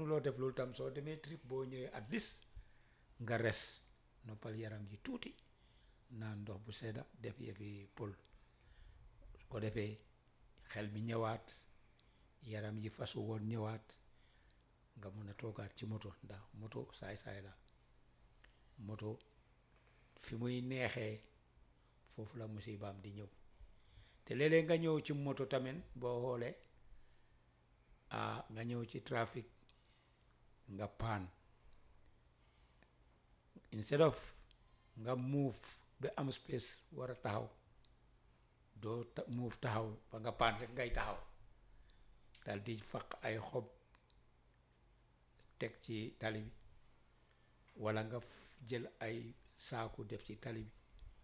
mënuloo def loolu tam soo demee trip boo ñëwee at least nga res noppal yaram yi tuuti naan ndox bu sedda def yëfi pël su ko defee xel mi ñëwaat yaram yi fasu woon ñëwaat nga mën a toogaat ci moto ndax moto saay-saay la moto fi muy neexee foofu la musibaam di ñëw te léeg-léeg nga ñëw ci moto tamit boo xoolee ah nga ñëw ci trafic nga paan instead of nga move ba am space war a taxaw doo ta- move taxaw ba nga paan rek ngay taxaw dal di faq ay xob teg ci tali bi walla nga f- jël ay saaku def ci tali bi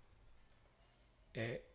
et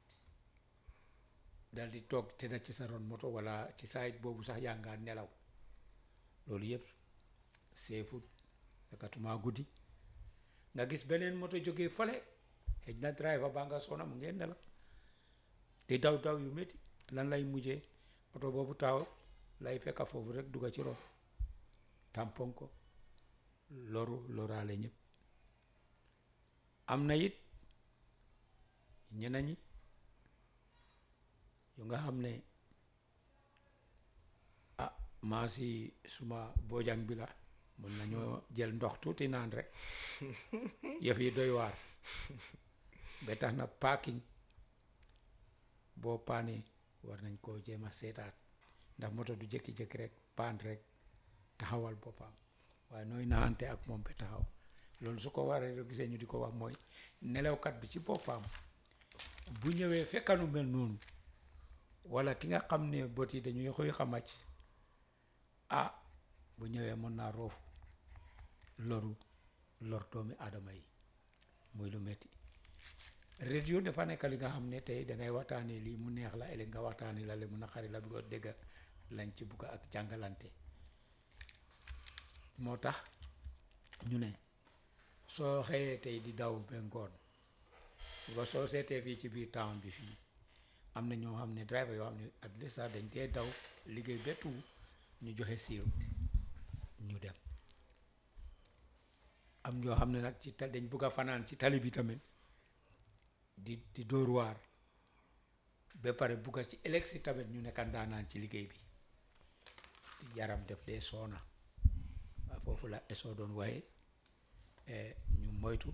dal di toog te na ci sa ron moto walla ci saayit boobu sax yaa ngaa nelaw loolu yëpp seefut sakatuma guddi nga gis beneen moto jógee fale xëj na driver baa nga sona mu ngeen nelaw di daw daw yu métti lan lay mujjee oto boobu taaw lay fekka foofu rek dugga ci ron tampon ko loru loraale ñëpp am na it ñeneen ñi yu nga xam ne ah maa si suma boojang bi la mun nañoo jël ndox tuuti naan rek yëf yi doy waar ba tax na parking boo paanee war nañ koo jéem a seetaat ndax moto du jékki-jékki rek paan rek taxawal boppam waaye nooy naante ak moom ba taxaw loolu su ko waree rek gisee ñu di ko wax mooy nelawkat bi ci boppam bu ñëwee fekkanu mel noonu walla ki nga xam ne bët yi dañuy xuy xamacc ah bu ñëwee mën naa roofu loru lor doomi aadama yi muy lu metti radio dafa nekk li nga xam ne tey dangay waxtaanee lii mu neex la ëllëg nga waxtaanee la le mu naqari la bi ko dégg lañ ci bugg ak jàngalante moo tax ñu ne soo xëyee tey di daw ba ngoon nga soo seetee fii ci biir town bi fii am na ñoo xam ne driver yoo xam ne at least sax dañ dee daw liggéey bettu ñu joxe siiru ñu dem am ñoo xam ne nag ci ta dañ bugg a fanaan ci tali bi tamit di di dóor waar ba pare bugg a ci ëllëg si tamit ñu nekk ndaanaan ci liggéey bi yaram def dee soona waaw foofu la esoo doon waaye ñu moytu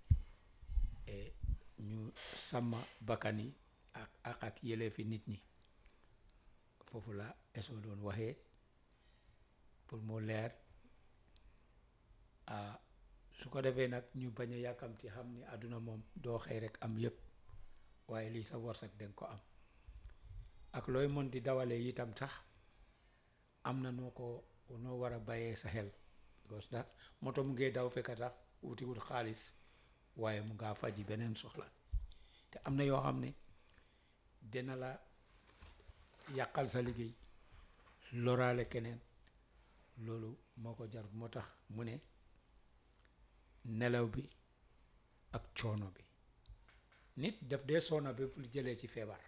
ñu sàmm bakkan yi ak ak ak yëleefi nit ñi foofu la esoo doon waxee pour mu leer su ko defee nag ñu bañ a yàkkamti xam ni àdduna moom doo xëy rek am yëpp waaye lii sa warsak danga ko am ak looy mën di dawalee itam sax am na noo ko noo war a bàyyee sa xel because ndax moto mu ngee daw fekka tax wutiwul xaalis waaye mu ngaa faji beneen soxla te am na yoo xam ne dina la yàqal sa liggéey loraale keneen loolu moo ko jar moo tax mu ne nelaw bi ak coono bi nit def dee soona ba fu jëlee ci feebar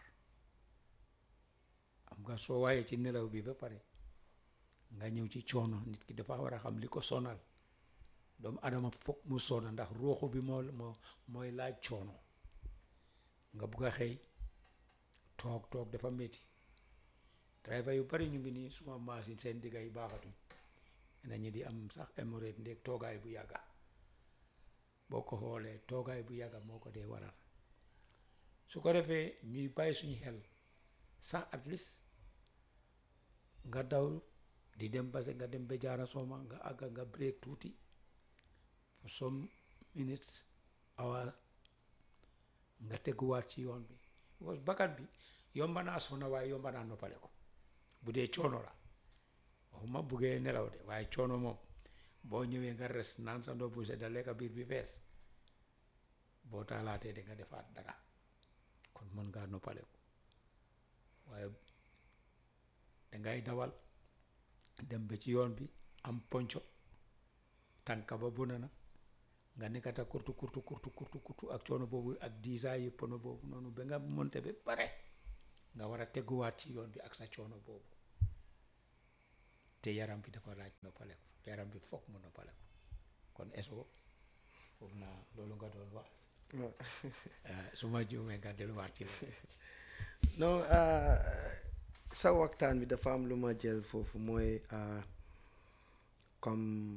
am nga soo waaye ci nelaw bi ba pare nga ñëw ci coono nit ki dafa war a xam li ko sonal doomu adama foog mu sona ndax ruuxu bi moo moo mooy laaj coono nga bugg a xëy toog toog dafa métti driver yu bari ñu ngi nii suma machine seen digga yi baaxatuñ nañu di am sax hémorroïde ndéeg toogaay bu yàgga boo ko xoolee toogaay bu yàgga moo ko dee waral su ko defee ñuy bàyyi suñu xel sax at least nga daw di dem base nga dem ba jaara sooma nga àgga nga break tuuti for some minutes awa nga teguwaat ci yoon bi because bakkan bi yomba naa sona waaye yomba naa noppale ko bu dee coono la waxuma buggee nelaw de waaye coono moom boo ñëwee nga res naan sa ndox bu sedda lekka biir bi fees boo taalaatee di nga defaat dara kon mën ngaa noppale ko waaye dangay dawal dem ba ci yoon bi am ponco tànka ba bona na nga nekkata kurtu kurtu kurtu kurtu kurtu ak coono boobu ak diisaa yi pono boobu noonu ba nga monte ba pare nga war a teguwaat ci yoon bi ak sa coono boobu te yaram bi dafa laaj noppaleku yaram bi foog mu noppaleku kon eso foog naa loolu nga doon wax waaw. ah, su ma juumee nga delluwaat ci la non ah, sa waxtaan bi dafa am lu ma jël foofu mooy ah, comme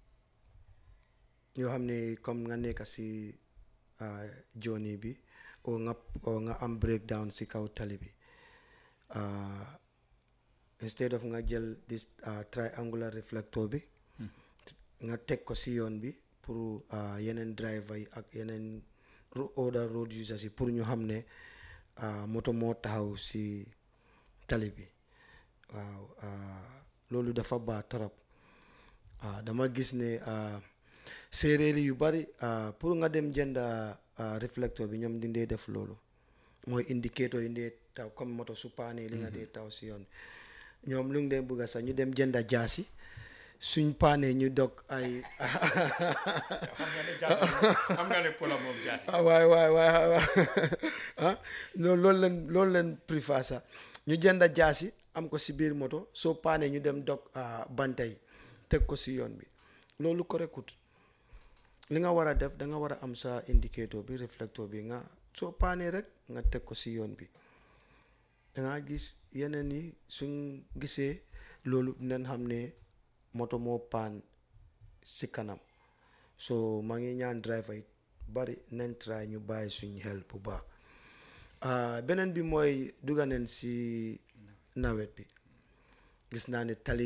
yoo xam ne comme nga nekk si ah, journey bi o nga o nga am breakdown si kaw tali bi ah, instead of nga jël this ah, triangular reflector bi nga teg ko si yoon bi pour ah, yeneen driver yi ak yeneen ro- other road users yi pour ñu xam ne ah, moto moo taxaw si tali bi waaw ah, loolu dafa baax trop ah, dama gis ne ah, séeréer yu bari ah, pour nga dem jënd ah, réflecteur bi ñoom di dee def loolu mooy indicateur yi ndee taw comme moto su paanee li nga dee taw si yoon bi ñoom lu ngi dee bëgga sax ñu dem jënda jaasi suñ paanee ñu dog ay xam nga ne jaasi xam nga ne pola moom jaasi ah waay waay waay waay ah loolu loolu leen loolu leen préfère sax ñu jënd jaasi am ko si biir moto soo paanee ñu dem dog ah, banta yi teg ko si yoon bi loolu korekut li nga war a def da nga war a am sa indicateur bi réflecteur bi nga soo paanee rek nga teg ko si yoon bi da nga gis yeneen yi suñ gisee loolu dinañ xam ne moto moo paan si kanam so maa ngi ñaan driver yi bari nañ try ñu bàyyi suñ xel bu baax ah, beneen bi mooy dugga neen si nawet bi gis naa ne tali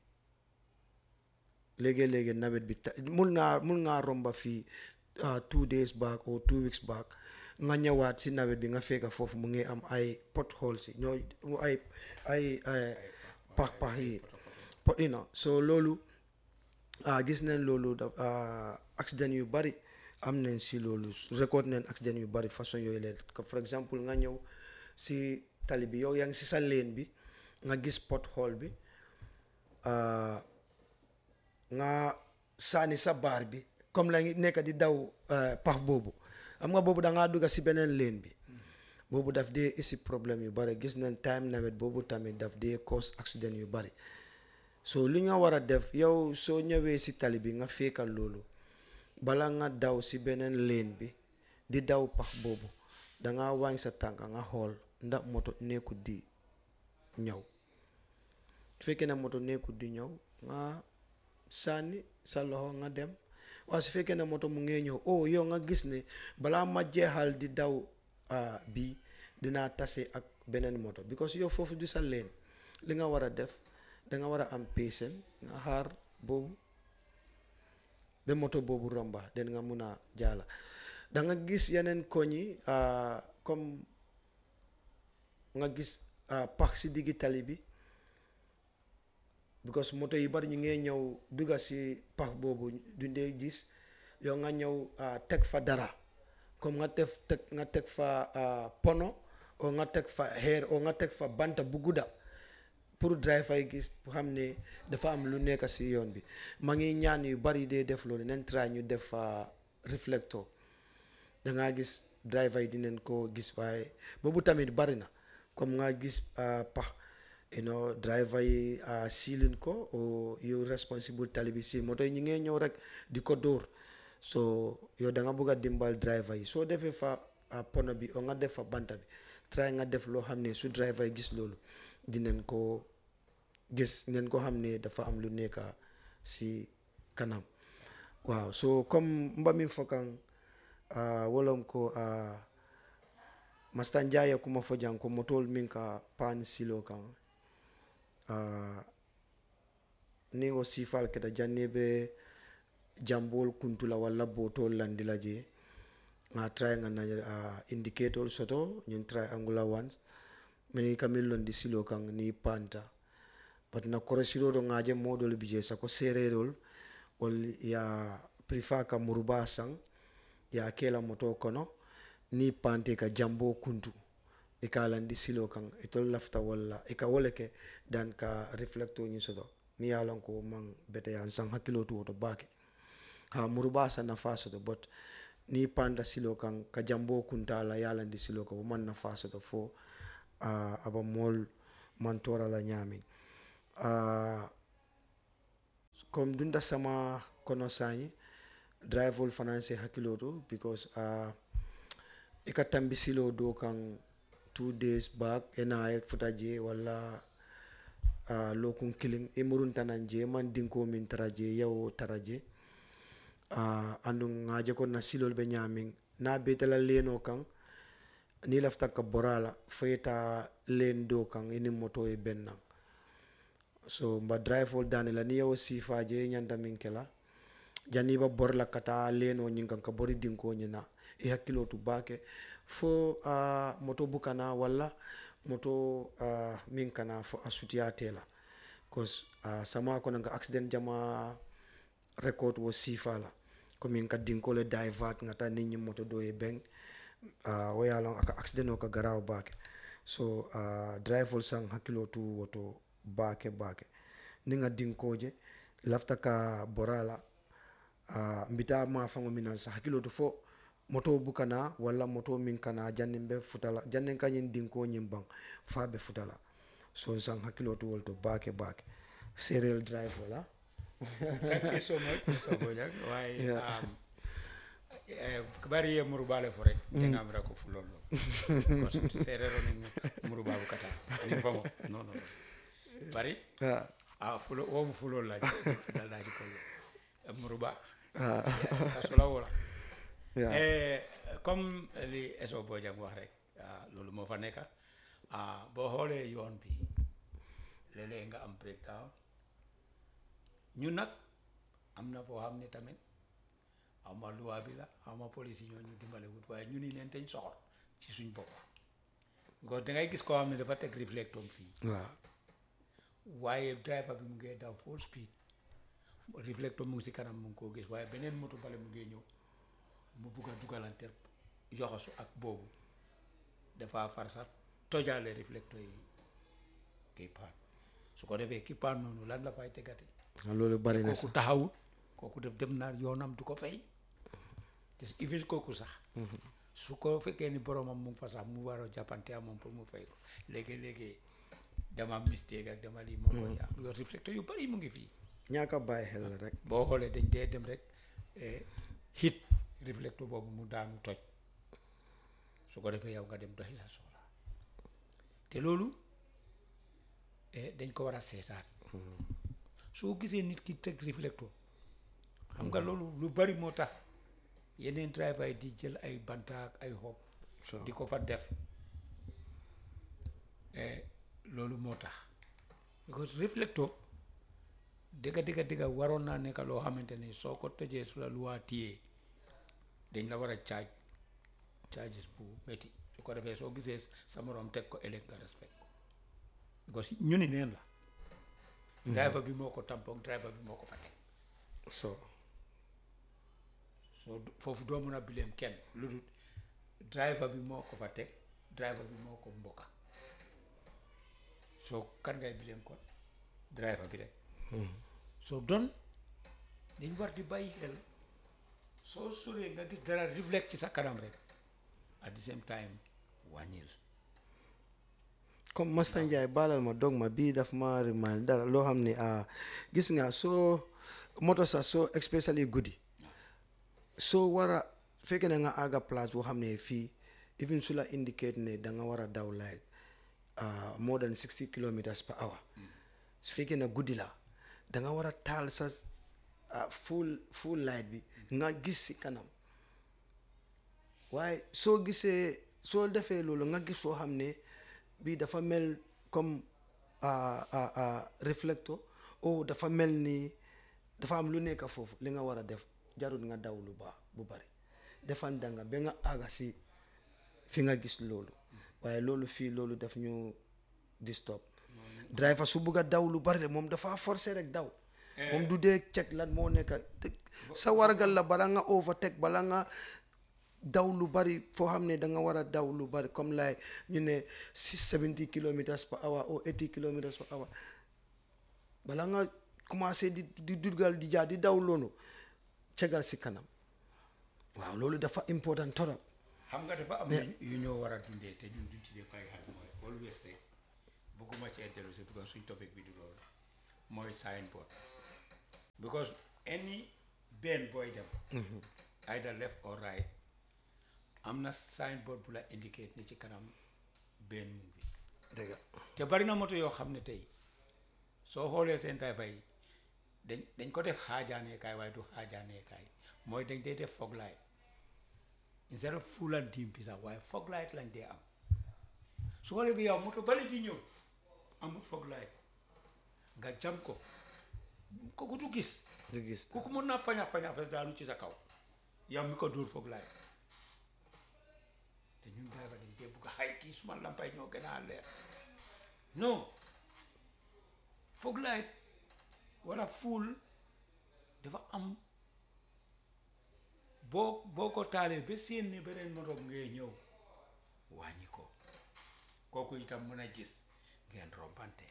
léegi-léegi nawet bi ta mun naa mun ngaa romba fii ah, two days back or two weeks back nga ñëwaat si nawet bi nga fekk foofu mu ngi am ay potholes yi ñoo ay ay ay pax pax yi pot you know so loolu ah gis nañ loolu da ah, accident yu bari am nañ si loolu record nañ accident yu bari façon yooyu leen que for exemple nga ñëw si tali bi yow yaa ngi si sa lane bi nga gis pothole bi ah, nga sànni sa baar bi comme la ngi nekk di daw eh, pax boobu xam nga boobu da ngaa dugga si beneen lane bi boobu daf dee isi problème yu bari gis nañ time nawet boobu tamit daf dee cause accident yu bari so li nga war a def yow soo ñëwee si tali bi nga fekkal loolu bala nga daw si beneen lane bi di daw pax boobu da nga wàññi sa tànk nga xool ndax moto nekkut di ñëw su fekkee ne moto nekkut di ñëw nga sànni sa loxo nga dem waaye su fekkee ne moto mu ngee ñëw oh yow nga gis ne balaa ma jeexal di daw ah, bii dinaa tase ak beneen moto because yow foofu du sa leen li nga war a def da nga war a am patient nga xaar boobu ba moto boobu romba den nga mun a jaala da nga gis yeneen koñ yi ah, comme nga gis ah, pax si diggi tali bi because moto yi bari ñu ngee ñëw dugga si pax boobu du ndee gis yow nga ñëw ah, teg fa dara comme nga teg teg nga teg fa ah, pono o nga teg fa xeer o nga teg fa banta bu gudda pour driver yi gis xam ne dafa am lu nekk si yoon bi ma ngi ñaan yu bari dee def loolu nen try ñu def fa réflecteur da ngaa gis driver yi dinañ ko gis waaye boobu tamit bari na comme nga gis ah, pax you know driver yi ah, siilin ko o yow responsible tali bi si moto yi ñu ngee ñëw rek di ko dóor so yow da nga bëgg a dimbal driver yi soo defee fa ah, pono bi o nga def fa banta bi try nga def loo xam ne su driver yi gis loolu dinañ ko gis ngeen ko xam ne dafa am lu nekk si kanam waaw so comme mbami fokan uh, wolom ko uh, masta njaya kuma fo jang ko motol min ka pan silo kan uh, ningo sifal keta janne be jambol kuntula walla botol landila je nga try nga na uh, indicator soto ñin try angular ones mini kamil londi silo kan ni panta bat na korosiro do ngaje modol bije sa ko sererol wal ya prifa ka muruba sang ya kela moto kono ni pante ka jambo kuntu e ka landi silo kan e tol lafta walla e ka wole ke dan ka reflecto ni soto ni yalan ko man bete yan sang hakilo to to bake ha muruba sa na faso to but ni panda silo kan ka jambo kunta la yalandi silo ko man na faso to fo uh, aba mol mantora la ñamin uh, comme dunda sama kono sañi drive ol fanan se hakkilo to because uh, i ka tambisilo do kan two days back ena e futa je walla uh, lokun killing i muruntanan je man dinko min tara je yawo tara je uh, andu ŋaje ko na silol be ñamin na betala leno kan ni lafta ka borala foyeta len do kan ini moto e bennan so mba drive ol dani la ni yawo sifa je ñanta min kela janni ba bor la kata leno ñin kan ka bori dinko ñina i hakkilo tu bake fo uh, moto bukana walla moto uh, min kana fo a sutiya tela cause uh, sama kono nga accident jama record wo sifa la komin ka dinko le divert ngata nit ñi moto do e beng uh, wo yalon aka accident o ka garaw bake so uh, drive ol sang hakkilo tu woto bake bake ni nga dinkoje lafta ka borala uh, mbita ma fango minan sa hakkilo to fo moto bukana walla moto min kana jannin be futala jannin kañin dinko ñin bang fa be futala so sang hakkilo to wol to bake bake serial drive wala thank you so much Mr. Bojang waaye Yeah. um, eh, bari ye murubale fo rek jengamira ko fulolo serero ni murubabu kata ni famo non non bari ah, a fulo wo mu fulol la dalaji ko muruba ah, kasola wala yeah. Eh, comme li eso Bojang wax rek ah, loolu moo fa nekka ah, boo xoolee yoon bi léeg-léeg nga am breakdown ñun nag am na foo xam ne tamit xaw ma loi bi la xaw ma police yi ñoo ñu dimbale wut waaye ñu ni neen dañ soxor ci suñ bopp because dangay gis koo xam ne dafa teg réflectom fii waaw waaye driver bi mu ngee daw full speed réflectom mu ngi si kanam mu ngi koo gis waaye beneen moto bale mu ngee ñëw mu bugg a dugalante yoxosu ak boobu dafa far sax tojaale réflecteur yi kii paan su ko defee ki paan noonu lan la fay tegati loolu bari na kooku sax taxawut kooku def dem na yoonam du ko fay te even kooku sax su ko fekkee ni boromam mu ngi fa sax mu war a jàppante ak moom pour mu fay ko léegi-léegi dama mistake ak dama lii moom mooy am yor réflecteur yu bari mu ngi fii ñaaka bàyyi xel la rek boo xoolee dañ dee dem rek eh, hit réflecteur boobu mu daanu toj su ko defee yow nga dem doxi sa soxla te loolu eh, dañ ko war a seetaat soo gisee nit ki teg réflecteur xam nga loolu lu bari moo tax yeneen driver yi di jël ay bantaak ay xob so di ko fa def eh, loolu moo tax because réflecteur dëgga dëgga dëgga waroon naa nekk loo xamante ni soo ko tojee su la luwaa tiyee dañ la war a caaj charges bu métti su ko defee soo gisee sa morom teg ko ëllëg nga respect ko because ñu ni neen la driver bi moo ko tampon driver bi moo ko fa teg so soo du- foofu doo mën a bileem kenn lu dul driver bi moo ko fa teg driver bi moo ko mbokka soo kan ngay bileem kon driver bi rek soo don dañ war di bàyyi xel soo soree nga gis dara reflect ci sa kanam rek at the same time wàññil comme Master Njie baalal ma dog ma bii daf ma remind dara loo xam ne ah gis nga soo moto sax soo especially guddi soo war a fekkee ne nga àgga place boo xam ne fii even su la indicate ne da nga war a daw like ah, more than sixty kilometers per hour su fekkee ne guddi la da nga war a taal sa ah, full full light bi nga gis si kanam waaye soo gisee soo defee loolu nga gis soo xam ne bii dafa mel comme ah, ah, ah, réflecteur oh dafa mel ni dafa am lu nekk foofu li nga war a def jarul nga daw lu baax bu bari defan danga ba nga àgga si fi nga gis loolu waaye loolu fii loolu daf ñu disturb driver su bugg a daw lu bari de moom dafa forcer rek daw moom du dee check lan moo nekk te- sa wargal la bala nga overtake bala nga daw lu bari foo xam ne da nga war a daw lu bari comme lay ñu ne si 70 kilomètres par hour ou 80 kilomètres par hour bala nga commencé di di dugal di jaar di daw loolu cegal si kanam waaw loolu dafa important torop xam nga dafa am yu- yu ñoo war a dundee te ñun duñ ci dee bàyyi xel mooy always rek bëgguma ci dellu si parce que suñ topic bi du loolu mooy signboard because any benn booy dem either left or right am na signboard bu la indicate ne ci kanam benn mu bi dëgg te bari na moto yoo xam ne tey soo xoolee seen driver yi dañ dañ ko def xaajaaneekaay waaye du xaajaaneekaay mooy dañ dee def fog light instead of full and dim bi sax waaye fog light lañ dee am su ko defee yow moto bale di ñëw amul fog light nga jam ko kooku du gis du gis kooku mën naa pañax pañax parce que daanu ci sa kaw yow mi ko dóor fog light te ñun driver dañ dee bugg a xay kii suma lampay ñoo gën a leer non fog light wala full dafa am boo boo ko taalee ba seen ne beneen moto ngay ñëw wàññi ko kooku itam mën a gis ngeen rompante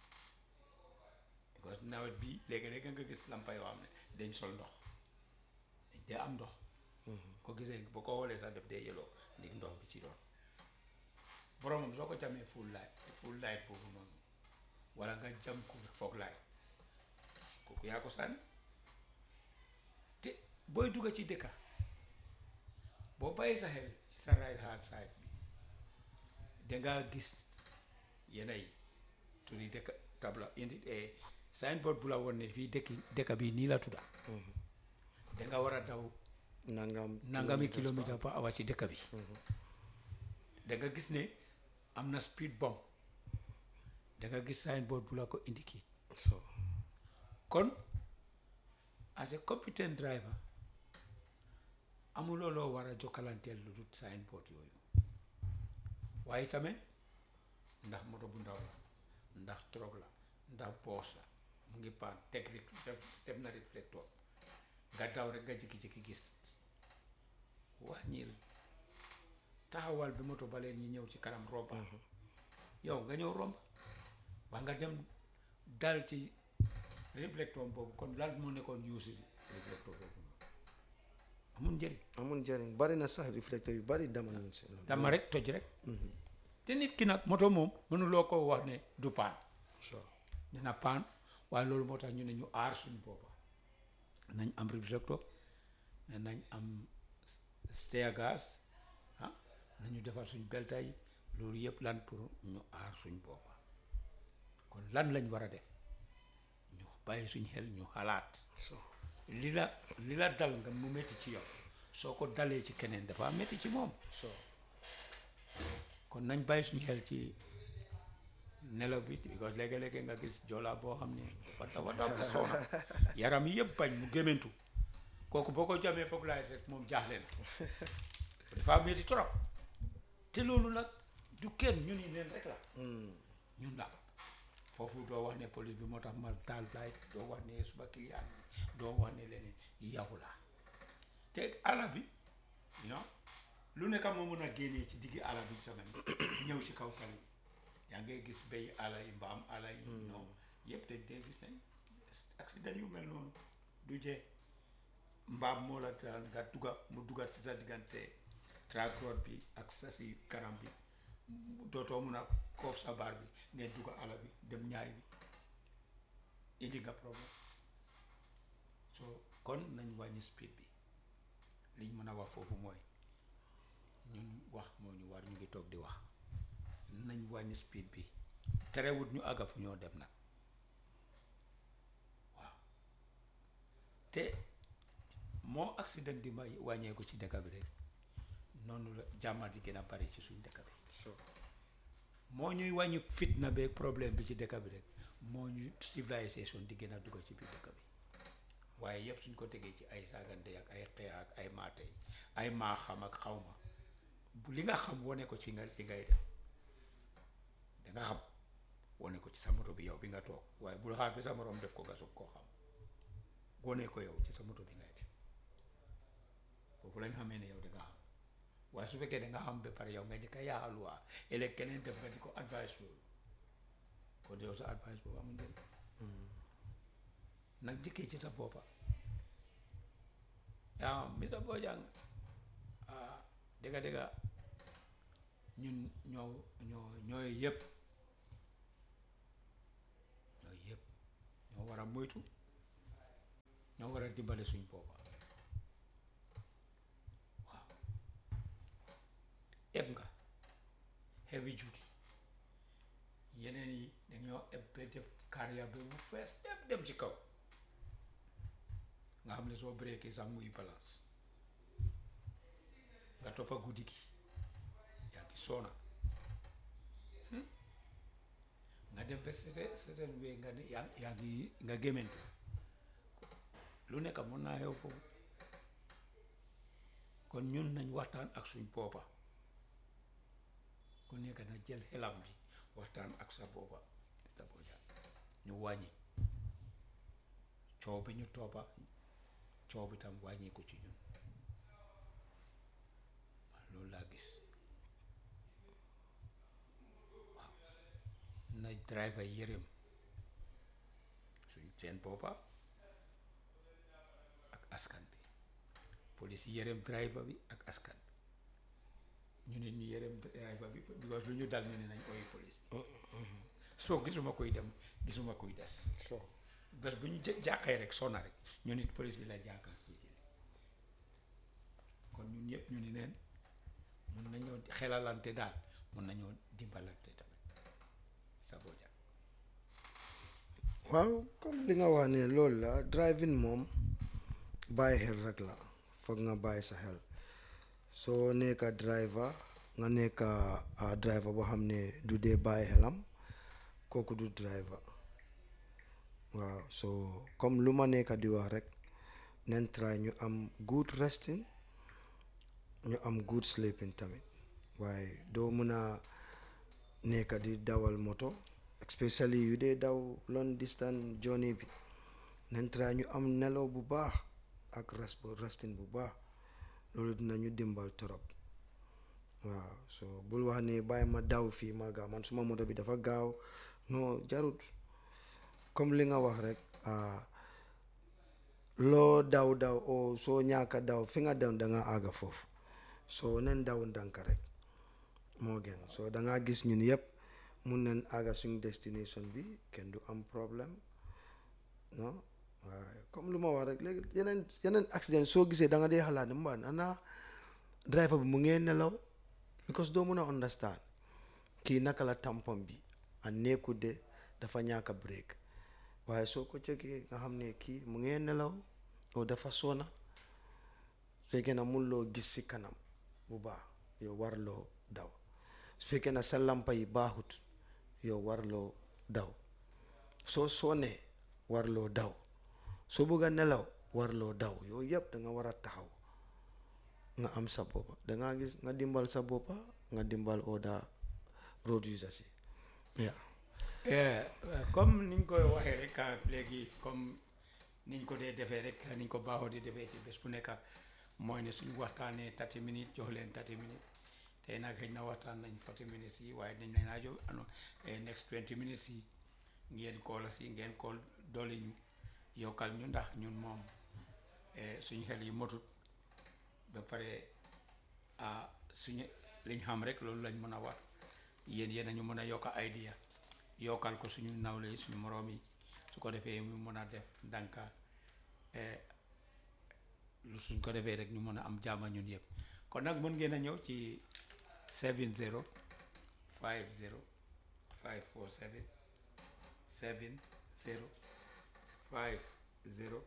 because nawet bi léegi-léegi nga gis lampa yoo xam ne dañ sol ndox dañ dee am ndox ko gisee boo ko xoolee sax def dee yeloo ndig ndox bi ci doon boromam soo ko jamee full light full light boobu noonu wala nga jam ko foog light kooku yaa ko sànni te booy dugga ci dëkka boo bàyyi sa xel ci sa right hand side bi dangaa gis yena yi turi dëkk tabla indi signboard bu la woon ne fii dëkki dëkka bi nii la tudda danga war a daw nangam nangami kilomètre par hour ci dëkk bi da nga gis ne am na speed bump da nga gis signboard bu la ko indiqué so kon as a competent driver amuloo loo war a jokkalanteel lu dul signboard yooyu waaye tamit ndax moto bu ndaw la ndax truck la ndax boos la mu ngi paan teg rek def def na réflecteur nga daw rek nga jékki-jékki gis wàññil taxawal bi moto ba leen ñi ñëw ci kanam romba yow nga ñëw romb waa nga dem dal ci réflecteur boobu kon lan moo nekkoon yuusi réflecteur boobu noonu amul njëriñ amul njëriñ bari na sax réflecteur yu bari dama nañ si dama rek toj rek te nit ki nag moto moom mënuloo ko wax ne du paan so dina paan waaye loolu moo tax ñu ne ñu aar suñu boppa nañ am réflecteur nañ am steer gas ah nañu defar suñ belta yi loolu yëpp lan pour ñu aar suñ boppa kon lan lañ war a def ñu bàyyi suñ xel ñu xalaat so li la li la dal nga mu métti ci yow soo ko dalee ci keneen dafa métti ci moom so kon nañ bàyyi suñu xel ci nelaw bi because léegi-léegi nga gis joolaa boo xam ne dafa dafa dafa soona yaram yi yëpp bañ mu gémmantu kooku boo ko jamee foog laay rek moom jaaxle na dafa métti trop te loolu nag du kenn ñu ni leen rek la ñun la foofu doo wax ne police bi moo tax ma taal light doo wax ne suba client bi doo wax ne leneen yow la te ala bi you know lu nekk moo mën a génnee ci diggi ala bi tamit ñëw ci kaw kali bi yaa ngay gis béy ala yi mbaam ala yi non yëpp dañ dee gis nañ accident yu mel noonu du jee mbaam moo la daan nga dugga mu duggat ci sa diggante tracteur bi ak sa si kanam bi dootoo mun a koof sa baar bi ngeen dugga ala bi dem ñaay bi indi nga problème so kon nañ wàññi speed bi liñ mën a wax foofu mooy ñun wax moo ñu war ñu ngi toog di wax nañ wàññi speed bi terewut ñu àgga fu ñoo dem nag waaw te moo accident di may wàññeeku ci dëkk bi rek noonu la jàmmat di gën a bari ci suñ dëkk bi so moo ñuy wàññi fitna beeg problème bi ci dëkk bi rek moo ñu civilisation di gën a dugg ci biir dëkk bi waaye yëpp suñ ko tegee ci ay saagante ak ay xeex ak ay maatey ay maa xam ak xawma bu li nga xam wane ko ci nga fi ngay def da nga xam wane ko ci sa moto bi yow bi nga toog waaye bul xaar bi sa morom def ko nga soog koo xam wane ko yow ci sa moto bi ngay def foofu lañ xamee ne yow da nga xam waaye su fekkee da nga xam ba pare yow nga njëkk a yaaxal waa ëllëg keneen def nga di ko advice loolu kon yow sa advice boobu amul njëriñ nag njëkkee ci sa boppa yaa mi sa boo jàng ah dëgga dëgga ñun ñoo ñoo ñooy yëpp ñooy yëpp ñoo war a moytu dimbale suñ boppa waaw eb nga heavy duty yeneen yi dañoo eb ba def carrière bi mu fees dem dem ci kaw nga xam ne soo breakee sax muy balance nga toppa guddi gi yaa ngi soona nga dem ba sete seten wee nga ne yaa yaa ngi nga gémmantu lu nekk mën naa xew foofu kon ñun nañ waxtaan ak suñ boppa ku nekk na jël xelam bi waxtaan ak sa boppa sa boppa ñu wàññi coow bi ñu toppa coow bi tam wàññi ko ci ñun waaw loolu laa gis waaw na driver yërëm suñ seen boppa ak askan bi police yërëm driver bi ak askan bi ñu nit ñu yërëm driver bi because lu ñu dal ñu ne nañ ooy police bi soo gisuma koy dem gisuma koy des so bés bu ñu jë- jàqee rek sonna rek ñu nit police bi la jàkkaar koy jële kon ñun ñëpp ñu ni neen mun nañoo xelalante daal mun nañoo dimbalante tamit sa boja waaw comme li nga wax ne loolu la driving moom bàyyi xel rek la foog nga bàyyi sa xel soo nekka driver nga nekka ah, driver boo xam ne du dee bàyyi xelam kooku du driver waaw so comme lu ma nekka di wax rek nen try ñu am good resting ñu am good sleeping tamit waaye doo mën a nekka di dawal moto especially yu dee daw long distance journey bi nen try ñu am nelaw bu baax ak rest bu resting bu baax loolu dinañu dimbal torop waaw so bul wax ne bàyyi ma daw fii ma gaaw man suma moto bi dafa gaaw non jarut comme li nga wax rek ah, loo daw daw o soo ñaaka daw fi nga daw da nga àgga foofu so nen daw ndànk rek moo gën so da nga gis ñun yëpp mun nañ àgga suñ destination bi kenn du am problème non waaye comme lu ma wax rek léegi yeneen yeneen accident soo gisee da nga dee xalaat ne mbaa ana driver bi mu ngee nelaw because doo mun a understand kii naka la tampon bi a nekku de dafa ñàkk a break waaye soo ko jógee nga xam ne kii mu ngee nelaw o dafa sona fekkee na mun loo gis si kanam bu baax yow warloo daw su fekkee na sa lampa yi baaxut yow warloo daw soo sonee warloo daw soo bëgg a nelaw warloo daw yooyu yëpp da nga war a taxaw nga am sa boppa da nga gis nga dimbal sa boppa nga dimbal oda road users yi yeah. Eh, comme niñ koy waxee rek ah, léegi comme niñ ko dee defee rek niñ ko baaxoo di defee ci bés bu nekk mooy ne suñu waxtaanee 30 minutes jox leen 30 minutes tey nag xëy na waxtaan nañ 40 minutes yi waaye dañ leen a jox ano eh, next 20 minutes yi ngeen kool si ngeen kool doole ñu yokkal ñu ndax ñun moom eh, suñu xel yi motut ba pare ah suñu liñ xam rek loolu lañ mën a wax yéen yéen a ñu mën a yokk idea yokkal ko suñu nawle yi suñu moroom yi su ko defee mu mën a def ndànka eh, lu suñ ko defee rek ñu mën a am jàmm ñun yëpp kon nag mën ngeen a ñëw ci 70 50 547 70 50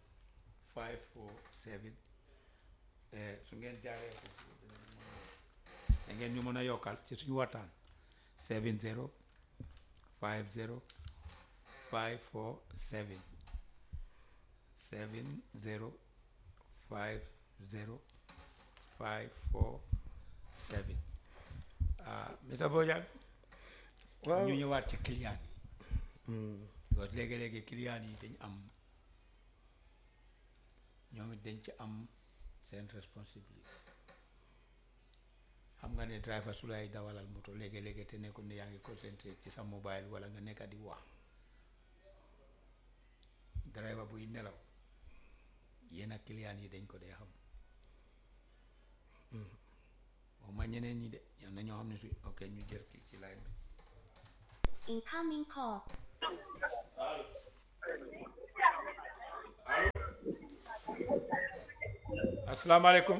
547 eh, su ngeen jaaree ko ci da ngeen ñu mën a yokkal ci suñu waxtaan 70 50 547 70 50 547 ah Mr Bojang waaw ñu ñëwaat ci client yi Mm, parce que léegi-léegi client yi dañ am ñoom it dañ ci am seen responsabilité xam nga ne driver su lay dawalal moto léegi-léegi te nekkul ne yaa ngi concentré ci sa mobile wala nga nekk di wax driver buy nelaw yéen ak client yi dañ ko dee xam waxuma ñeneen ñi de ñam na ñoo xam ne su ok ñu jër kii ci line bi Incoming call. asalaamaaleykum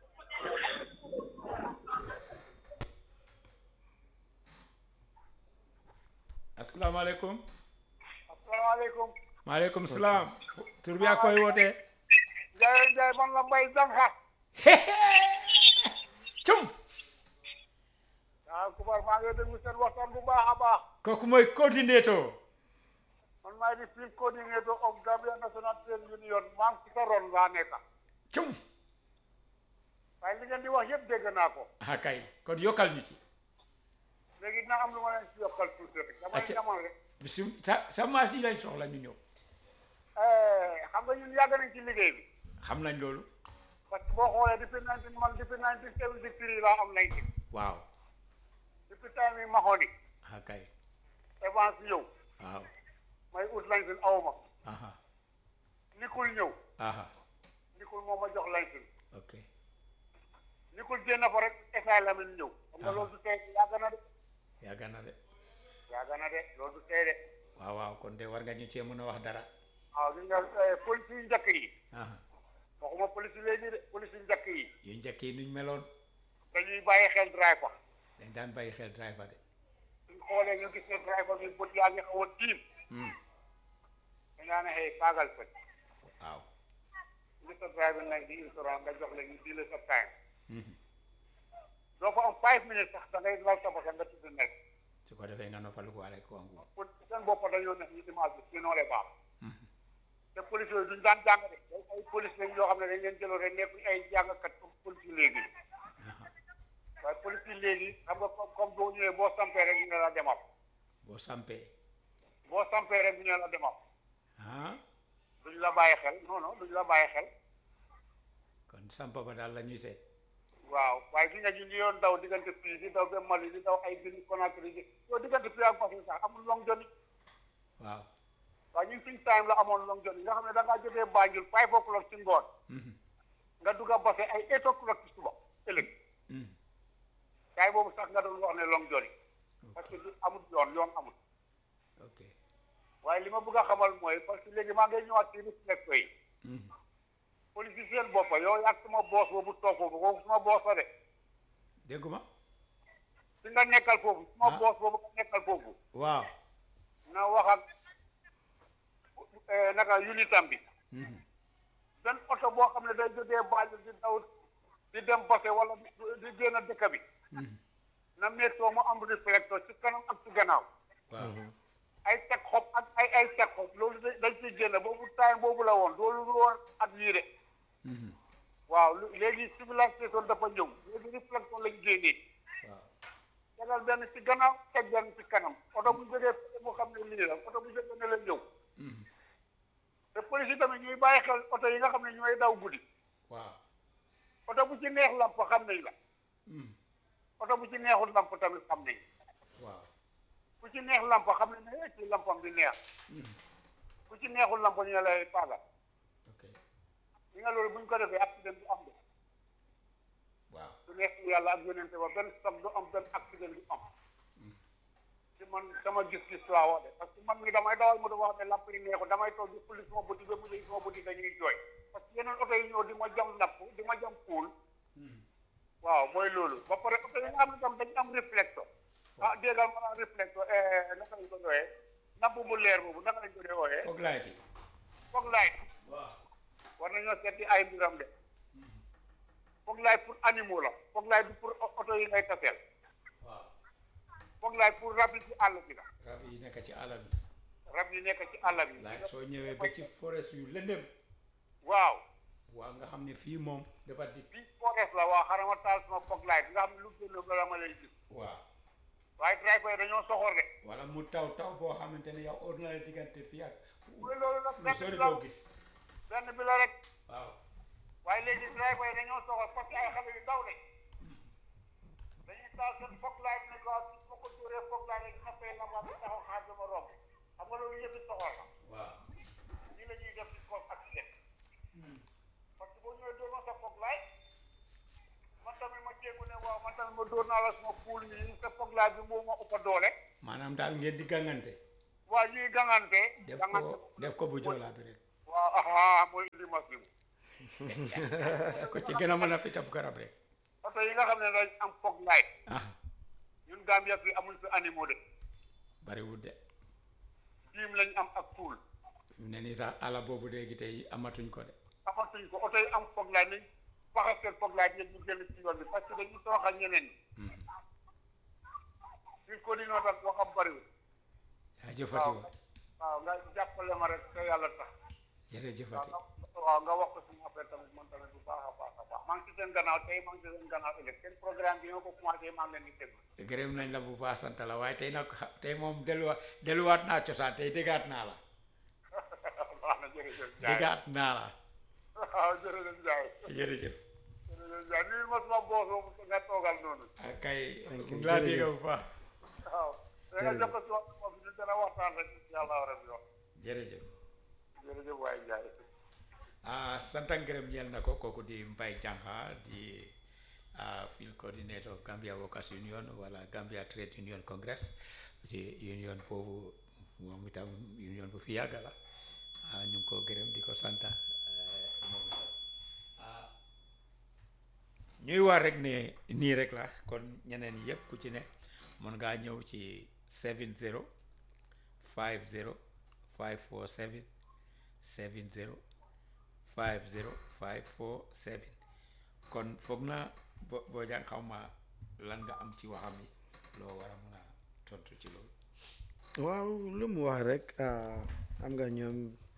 asalaamaaleykum asalaamaaleykum maaleykum salaam tur bi ak koy wootee Ndiaye Ndiaye man la Mbaye Danka cum waaw Kubar maa ngi déglu seen waxtaan bu baax a baax kooku mooy coordinateur man maay di field coordinator of Gambia National Trade Union maa ngi ci sa ron laa nekk cum waaye li ngeen di wax yëpp dégg naa ko ah kay kon yokkal ñu ci léegi dina am lu ma leen ci yokkal tuuti rek damay Acca. ñamal rek bisim sa sa marché yi lañ soxla ñu ñëw Eh, xam nga ñun yàgg nañ ci liggéey bi xam nañ loolu parce que boo xoolee depuis nineteen man depuis nineteen seventy three laa am nineteen waaw depuis time yi Mahoni ah kay Evans ñëw waaw may ut lañsin awma aha Nikul ñëw aha Nikul moo ma jox lañsin ok Nikul génn fa rek Essa Lamine ñëw xam nga Aha. loolu du tey yàgg na de yàgg na de yàgg na de loolu du tey de waaw waaw kon de war nga ñu cee mën a wax dara waaw gis nga eh, police yu njëkk yi aha waxuma police yi léegi de police yu njëkk yi yu njëkk yi nuñ meloon dañuy bàyyi xel driver dañ daan bàyyi xel driver de suñ xoolee ñu gis ne driver bi bët yaa ngi xaw a tiim Hmm. dañaa ne xëy paagal fëj waaw ngi sa driver nag di insurance nga jox leen ñu di la sa time Mhm. doo fa am five minutes sax da ngay lal sa bakkan nga tudd nekk su ko defee nga noppalu ko wale ko wangu pour seen bopp dañoo ne ñu image bi sinon les baax te police yooyu duñ daan jàng de day ay police lañ yoo xam ne dañ leen jëloon rek nekkuñ ay jàngkat comme police yi léegi waaye police yi léegi xam nga comme comme boo ñëwee boo sampee rek ñu ne la demal boo sampee boo sampee rek ñu ne la demal ah duñ la bàyyi xel non non duñ la bàyyi xel kon sampa ba daal la ñuy seet waaw waaye gi nga ñu ngi yoon daw diggante fii di daw ba Mali di daw ay Guinée Conakry di yow diggante fii ak Mali sax amul long joni waaw waaye ñun suñ time la amoon long joni nga xam ne da ngaa jógee Banjul five o'clock ci ngoon Mhm. nga dugg a base ay eight o'clock ci suba ëllëg Mhm. kaay boobu sax nga doon wax ne long joni parce que du amul yoon yoon amul ok waaye li ma bëgg a xamal mooy parce que léegi maa ngay ñëwaat ci réflexe yi Mhm. police seen boppa yow yàgg suma boos boobu toog foofu kooku suma boos la de dégguma fi nga nekkal foofu suma Ah. boos boobu nga nekkal foofu waaw na wax ak eh, naka unitam bi Mhm. benn oto boo xam ne day jógee Banjul di daw di dem Basse wala di di génn dëkk bi Mhm. na méttoo mu am réflecteur ci kanam ak ci gannaaw waaw ay teg xob ak ay ay teg xob loolu da- dañ ciy génn boobu time boobu la woon loolu lu woon at yii de Mhm. waaw lu- léegi civilisation dafa ñëw léegi réflexion lañ génnee waaw tegal benn ci gannaaw teg benn ci kanam oto bu jógee fële mu xam ne lii la oto bu jógee ne la ñëw Mhm. te police yi tamit ñuy bàyyi xel oto yi nga xam ne ñooy daw guddi waaw oto bu ci neex lamp xam nañ la Mhm. oto bu ci neexul lamp tamit xam nañ waaw ku ci neex lamp xam nañ ne ci lampam bi neex Mhm. ku ci neexul lamp ñu ne lay paaga ok li nga loolu buñ ko defee accident du am de waaw su neex yàlla ak yonente ba benn sam du am benn accident du am ci man sama gis-gis laa wax de parce que man mi damay dawal moto boo xam ne lamp yi neexul damay toog di xulli suma bëti ba mujj suma bëti dañuy jooy parce que yeneen oto yi ñëw di ma jam napp di ma jam puul waaw mooy loolu ba pare oto yi nga xam ne tam dañ am réflecteur ah déggal ma naan réflecteur naka lañ ko doyee napp bu leer boobu naka lañ ko dee ooyee foog laay fi foog laay waaw war nañoo seeti ay mbiram de foog laay pour animaux la foog laay du pour oto yi ngay taseel waaw foog laay pour rab yi ci àll bi la rab yi nekk ci àll bi rab yi nekk ci àll bi laay soo ñëwee ba ci forest yu lëndëm waaw waaw nga xam ne fii moom dafa di bii forest la waaw xarama taal sama foog laay nga xam ne lu génn bala ma lay gis waaw waaye driver yi dañoo soxor de wala mu taw taw boo xamante ne yow ordinaire diggante fii ak mooy loolu nag lu benn sori bi la doo gis benn bi la rek waaw waaye léegi driver yi dañoo soxor parce que ay xale yu ndaw de dañuy taal seen foog laay bi ne ko su ma ko dóoree foog laay rek dina fay lamba bi taxaw xaar dama romb xam nga loolu yëpp soxor la waaw nii la ñuy def ci cause accident parce que boo ñëwee dóor ma sa foog laay man tamit ma jéegu ne waaw man tamit ma dóor naa la suma poul nii sa foog laay bi moo ma ëpp doole maanaam daal ngeen di gàngante waaw ñuy gangante def gangante ko def ko bu joolaa bi rek waaw aha mooy indi mas bi ko ci gën a mën a piccab garab rek oto yi nga xam ne dañ am foog light ah ñun Gambia fi amul fi animaux de bariwul de jiim lañ am ak tuul fi mu ne nii sax ala boobu léegi tey amatuñ ko de amatuñ ko oto yi am foog light nañ faxas seen foog light yëpp ñu génn ci yoon bi parce que dañuy toroxal ñeneen ñi fii ko di noo tax waxam bariwul jaajëfati waaw wa waaw nga jàppale ma rek te yàlla tax jërëjëfati waaw nga waaw nga wax ko suñu affaire tamit man tamit bu baax a baax a baax maa ngi ci seen gannaaw tey maa ngi ci seen gannaaw ëllëg seen programme bi nga ko commencé maa ngi leen di déglu gërëm nañ la bu baax sant la waaye tey nag xa- tey moom delluwaat delluwaat naa cosaan tey déggaat naa la baax na jërëjëf Ndiaye déggaat naa la waaw jërëjëf Ndiaye jërëjëf jërëjëf Ndiaye nuyu ma suma boos boobu nga toogal noonu ak kay Thank mu you. ngi laa dégg Jërëjëf. bu baax waaw da nga jox ko suma boos ñu gën a waxtaan rek incha allah rabbi wax jërëjëf jërëjëf waaye Ndiaye ah sant ak ngërëm ñeel na ko kooku di Mbaye Jangha di ah field coordinator of Gambia Workers Union wala Gambia Trade Union Congress ci union boobu moom itam union bu fi yàgg la ah ñu ngi ko gërëm di ko sant eh, moom itam ah ñuy wax rek ne nii rek la kon ñeneen yëpp ku ci ne mën ngaa ñëw ci 70 50 547 70 50 547 kon foog na bo boo jàng xaw ma lan nga am ci waxam yi loo war a mën a tontu ci loolu waaw lu mu wax rek ah, xam nga ñoom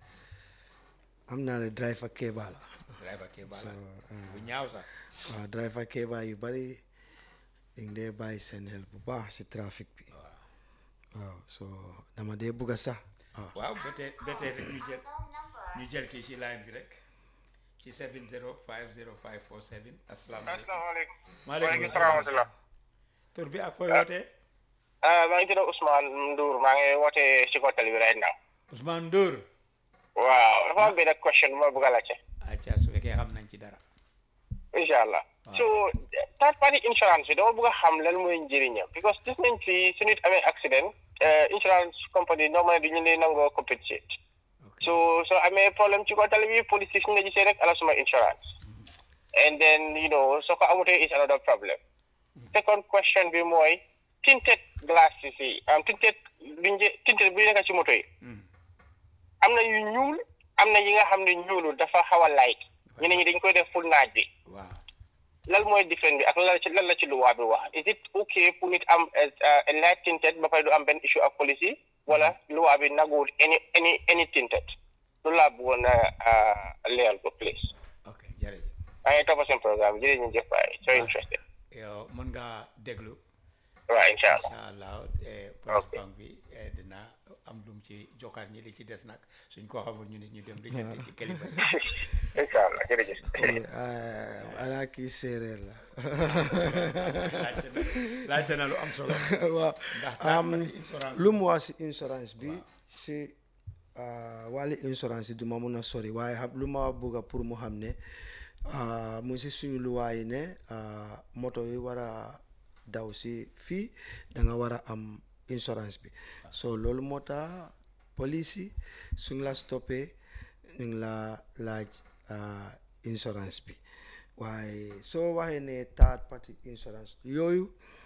am naa ne driver Keba la driver kee bala bu ñaaw sax waaw driver Keba yu bari dañ dee bàyyi seen xel bu baax si trafic bi waaw waaw so dama dee bugg a sax waaw waaw ba tey ba tey rek ñu jël ñu jël kii ci line bi rek ci 70 50 547 asalaamaaleykum asalaamaaleykum maaleykum salaam salaam tur bi ak fooy wootee ah maa ngi tudd Ousmane Ndour maa ngi woote si Kottali bi right now. Ousmane Ndour waaw dafa am benn question bu ma bëgg a laajte. acca su fekkee xam nañ ci dara incha allah. so third party insurance bi dama bëgg a xam lan mooy njëriñam because gis nañ fi su nit amee accident insurance company normalement du ñu leen nangoo compensate. ok so soo amee problème ci Kottali bi police yi su ñu la gisee rek ala suma insurance. and then you know soo ko amutee is another problem. second question bi mooy tinted glasses yi am tinted duñ tinted bu nekk ci moto yi. Hmm. am na yu ñuul am na yi nga xam ne ñuulul dafa xaw a light ñeneen ñi dañ koy def full naaj bi waaw lan mooy différence bi ak lan la ci lan la ci luwaa bi wax is it okay pour nit am a light tinted ba pare du am benn issue ak police yi wala luwaa bi naguwul any any any tinted loolu laa bëggoon a leeral ko please ok jërëjëf maa ngi topp seen programme jërëjëf jëf waay so interested yow mën ngaa déglu waaw incha allah incha allah eh, police bank bi eh, dina am lum ci joxaat ñi li ci des nag suñ ko xamul ñu nit ñu dem lijjanti ci kilifa yi incha allah jërëjëf ana kii séeréer la laajte na laajte na lu am solo waaw ndax am third party insurance lu mu wax si insurance bi si ah, wàlli insurance yi du ma mun a sori waaye xam lu ma bëgg a pour mu xam ne ah, mu si suñu luwaa yi ne ah, moto yi war a daw si fii da nga war a am insurance bi so loolu moo tax police yi suñ la stoppé ñu ngi la laaj ah, insurance bi waaye soo waxee ne third party insurance yooyu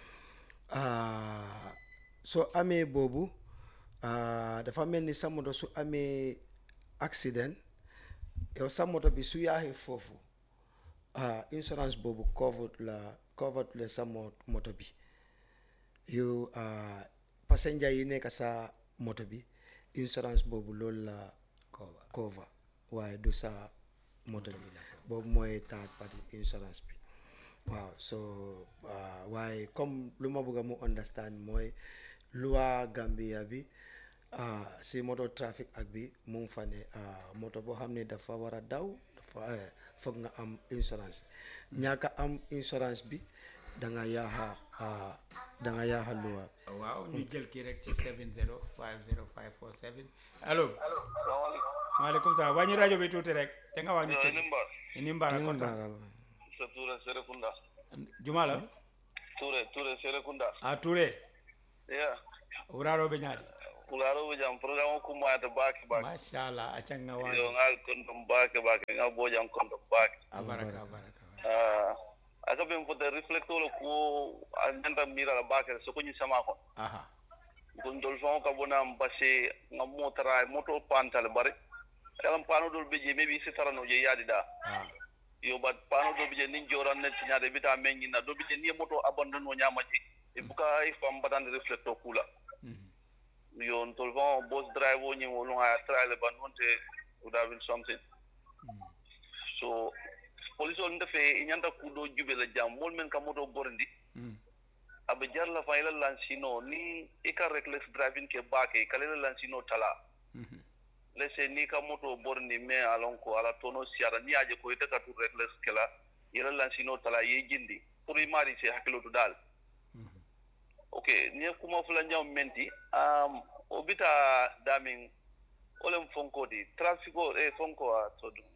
ah, soo amee boobu ah, dafa mel ni sa moto su amee accident yow sa moto bi su yaaxee foofu ah, insurance boobu covered la covered la sa mo- moto bi yow ah, passenger yi nekk sa moto bi insurance boobu loolu la Cover. cover waaye du sa moto bi boobu mooy third party insurance bi waaw so ah, waaye comme lu ma bëgg a mu understand mooy loi Gambia bi ah, si moto trafic ak bi mu ngi fa ne ah, moto boo xam ne dafa war a daw dafa eh, foog nga am insurance ñàkk a am insurance bi da nga yaaxa ah, da nga yaaxa loi waaw ñu jël kii rek ci 70 50 547 allo maaleykum salaam wàññi rajo bi tuuti rek te nga wàññi tuuti Nimbar, ini mbara ñu ngi kontaan baaral sa Touré Serekunda. juma la Touré, Touré Serekunda. a touré Yeah. wuraroɓe ñaadi kularo bo jam program ko ma ta baki baki machallah acanga yo waji ngal kondom baki baki ngal bo jam kondom baki abaraka abaraka ah aka ben fota reflector ko andanta mira la baki so ko ni sama ko aha gon dol fon ka bona mbase ngam motara moto pantal bare kalam pano dol beje mebi si tarano je yadi da ah yo bat pano dol beje nin joran net nyaade bita mengi na dol beje ni moto abandon no nyama je e buka e fam batande reflector kula mhm. yo tol fon boss drive o ni wolu ha traile ban wonte would have been something so police on defe nyanda kudo jube la jam mol men ka moto borndi Mm. abe jarla fa ila lansino ni ika reckless driving ke bake kala ila lansino tala Mhm. lese ni ka moto borni me alon ko ala tono siara ni aje ko ita ka tu reckless kala ila lansino tala ye jindi pour imari se hakilo to dal Mhm. okay ni kuma fula nyaw menti um obita damin olem fonko di traffico e fonko a to dum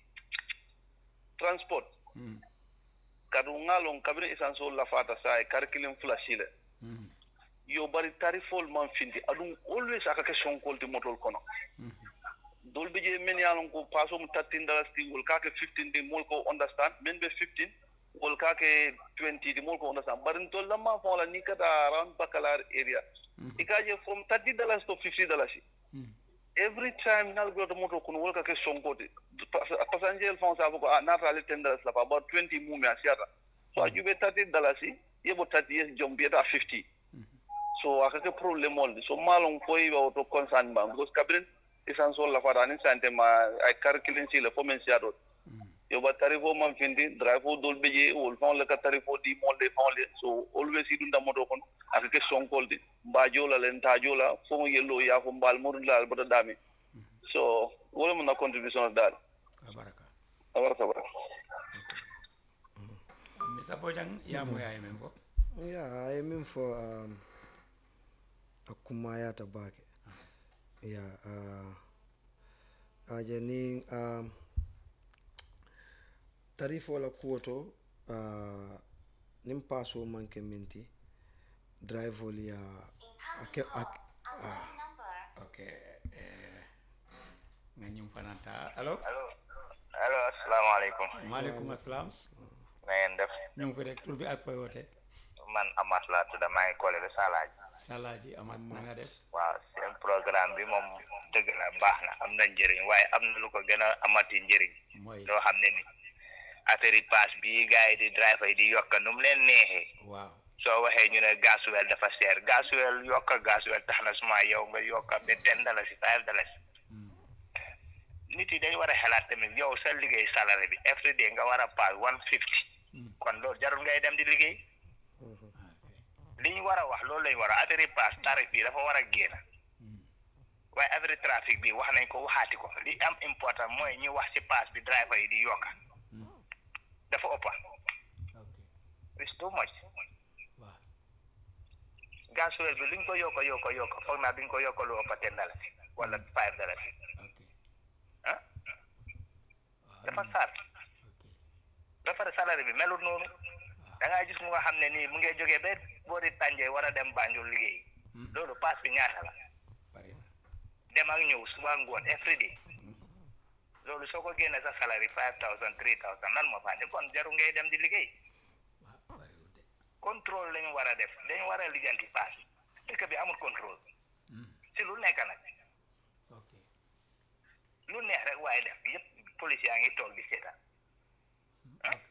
transport Mm. kadu ngalon kabine isanso lafata sa e karkilim fula sile Mhm. yo bari tarifol man findi adum always aka ke sonkolti motol kono Mhm. dol be je men yalon ko paso mu 13 dollars ti wol kake 15 di mol ko understand men be 15 wol kake 20 di mol ko understand bari to lamma fo la ni kata around bakalar area ikaje from 30 dollars to 50 dollars Mhm. every time nal goto moto kun wol kake sonkoti passenger fon sa ko ah nata le 10 dollars la pa about 20 mumi asiata so ajube 30 dollars yebo 30 yes jombieta 50 so akake problem olde so malon foyi wa to concern ba because kabrin isan sol la fata ni sante ma ay calculin si le fomen si adot yo ba tarifo man findi drive dol beje wol fon le ka tarifo di molde fon le so always idunda moto kon akake sonkolde ba jola len ta jola fo yello ya fo mbal murun la bota dami so wala mo na contribution dal abaraka awara sabara mr bojang ya moya men bo Yeah, I mean for um, akumayata bake. Yeah, uh, aje ni um, tarifo la kuoto uh, nim paso manke minti drive oli ya ake, ak, ah, okay eh nga ñum fananta allo allo allo asalaamaaleykum maaleykum assalam na ngeen def ñu ngi fi rek tur bi ak koy wote man Amath laa tudd maa ngi collé de Salaaji salaaji amat na nga def waaw seen programme bi moom dëgg la baax na am na njëriñ waaye am na lu ko gën a amati njëriñ mooy loo xam ne ni affaire yi pass bi gars yi di driver yi di yokk nu mu leen neexee waaw soo waxee ñu ne gasoil dafa seer gasoil yokk gasoil tax na suma yow nga yokk ba ten dalasi five dalasi nit yi dañ war a xalaat tamit yow sa liggéey salary bi every day nga war a pass one fifty kon loolu jarul ngay dem di liggéey li ñu war a wax loolu lañ war a affaire yi pass tarif bi dafa war a génn waaye affaire trafic bi wax nañ ko waxaati ko li am important mooy ñu wax ci pass bi driver yi di yokka dafa ëppa it's too much waaw gasoil bi luñ ko yokka yokka yokka foog naa duñ ko yokka lu ëppa ten dalasi wala five dalasi ok ah dafa saar ok ba pare salaire bi melut noonu da ngaa gis mu nga xam ne nii mu ngi jógee ba boori tànjee war a dem Banjul liggéey loolu pass bi ñaata la bari na dem ak ñëw suba ngoon every day loolu soo ko génnee sa salary five thousand three thousand lan moo fa ne kon jaru ngay dem di liggéey waaw bariwul de contrôle lañu war a def dañu war a lijjanti paas dëkk bi amul contrôle si lu nekk nag ok lu neex rek waaye def yëpp police yaa ngi toog di seetaan ok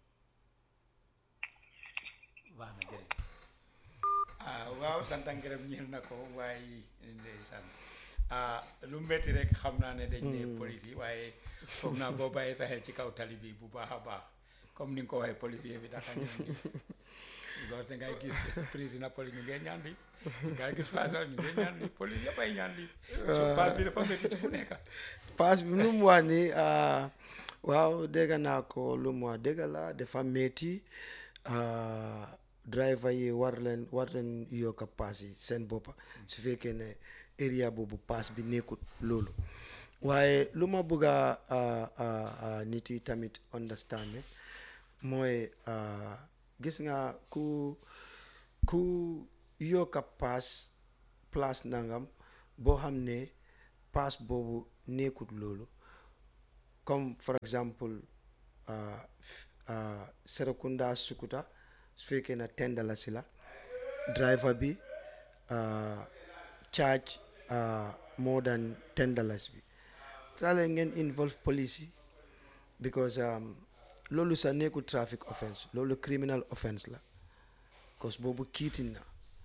baax na jërëjëf ah waaw sant ak ngërëm ñeel na ko waaye ndeysaan ah lu metti rek xam naa ne dañ ne police yi waaye foog naa boo bàyyee sa xel ci kaw tali bi bu baax a baax comme ni nga ko waxee policier bi dafa ñaan di because da ngay gis président police ñu ngeen ñaan di ngay gis façon ñu ngeen ñaan di police yëpp ay ñaan di so pass bi dafa metti ci ku nekk pass bi lu mu wax ni ah, waaw dégg naa ko lu mu wax dégg la dafa metti ah, driver yi war leen war leen yokk pass yi seen boppa su fekkee ne area boobu pass bi nekkut loolu waaye lu ma bëgg a ah, ah, ah, nit yi tamit understand ne mooy ah, gis nga ku ku yokk pass place nangam boo xam ne pass boobu nekkut loolu comme for example ah, f- ah, Serekunda Sukuta su fekkee na ten dalasi la driver bi ah, charge ah, more than ten dollars bi try leen ngeen involve police yi because um, loolu sa nekkul traffic offense loolu criminal offense la cause boobu kiitin na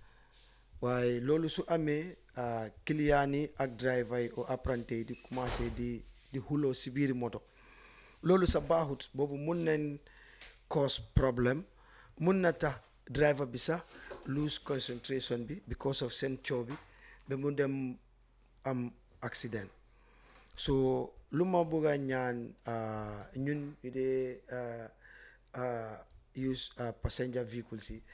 waaye loolu su amee ah, client yi ak driver yi o apprenti yi di commencé di di xuloo si biiri moto loolu sa baaxut boobu mun nañ cause problème mun na tax driver bi sax lose concentration bi because of seen coow bi ba mu dem am accident so lu ma bëgg a ñaan ah, ñun ñu dee ah, ah, use ah, passenger vehicles yi